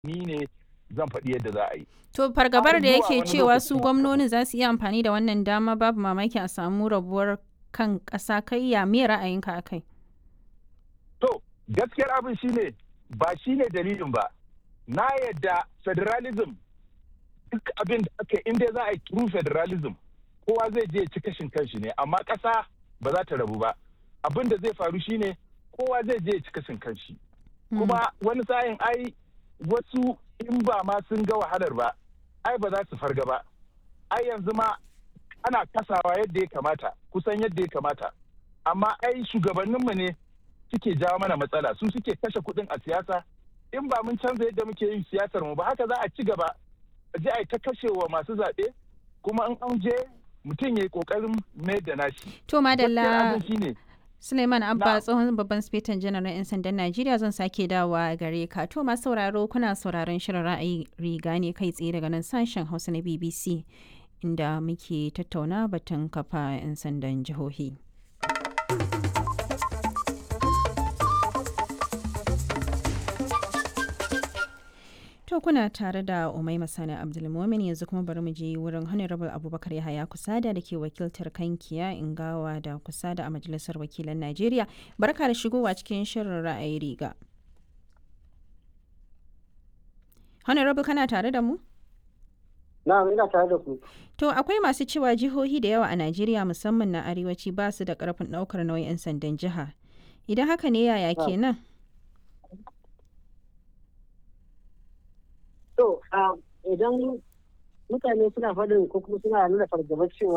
ni ne zan faɗi yadda za a yi. To fargabar da zuwa yake wani cewa lokaci su kuma- gwamnonin za su iya amfani da wannan dama babu mamaki a samu rabuwar kan ƙasa kai ya me ra'ayinka a kai? To, gaskiyar abin shine ba shine dalilin ba. Na yadda federalism duk abin da aka yi, inda za a yi true federalism kowa zai je ya ci kashin kanshi ne amma ƙasa ba za ta rabu ba. Abin da zai faru shine kowa zai je ya ci kashin kanshi. Kuma wani sa'in ai wasu in ba ma sun ga wahalar ba, ai ba za su farga ba. Ai yanzu ma ana kasawa yadda ya kamata, kusan yadda ya kamata. Amma ai shugabanninmu ne suke jawo mana matsala su suke kashe kuɗin a siyasa in ba mun canza yadda muke yin siyasar mu ba haka za a ci gaba a je a yi ta kashewa masu zaɓe kuma in an je mutum ya yi ƙoƙarin mayar da nashi. To Gaskiyar madalla abin shine Suleiman Abba Na'am. tsohon babban sifetan janar na 'yan sandan Najeriya zan sake dawowa gare ka. To masu sauraro kuna sauraron shirin ra'ayi riga ne kai tsaye daga nan sashen Hausa na BBC inda muke tattauna batun kafa 'yan sandan jihohi. To kuna tare da Umaima Sani Abdulmumin yanzu kuma bari mu je wurin Honorable Abubakar Yahaya Kusada da ke wakiltar Kankiya Ingawa da Kusada a Majalisar Wakilan Najeriya. Barka da shigowa cikin shirin ra'ayi riga. Honorable kana tare da mu? Na'am ina tare da ku. To akwai masu cewa jihohi da yawa a Najeriya musamman na arewaci ba su da karfin ɗaukar nauyin 'yan sandan jiha. Idan haka ne yaya Ah. kenan? To, ah, idan mutane suna faɗin ko kuma suna nuna fargabar cewa